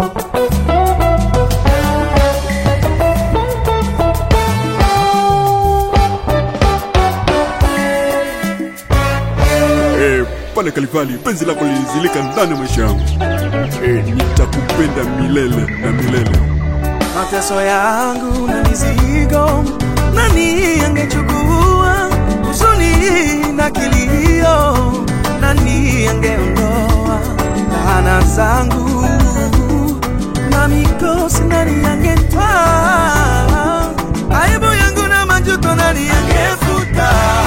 Eh, pale Kalivali penzi lako lilizilika ndani ya maisha yangu. Eh, nitakupenda milele na milele. mateso yangu na mizigo, nani angechukua huzuni na kilio, nani angeondoa laana zangu na mikosi, nani angetwaa aibu yangu na majuto, nani angefuta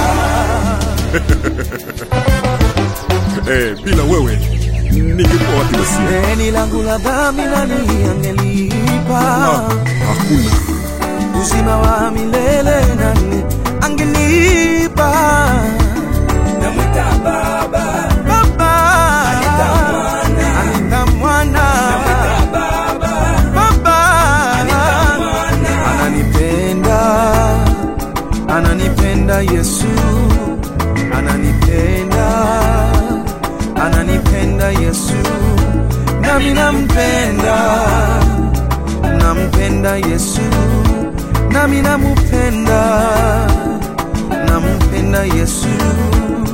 Eh, bila wewe ningekuwa wapi basi? deni langu la dhambi, nani angelipa? Ah, hakuna. uzima wa milele nani angenipa? Namwita Baba, Baba Anita Mwana. Anita Mwana Baba, Baba Mwana. ananipenda ananipenda Yesu ananipenda ananipenda Yesu nami nampenda nampenda Yesu nami namupenda nampenda Yesu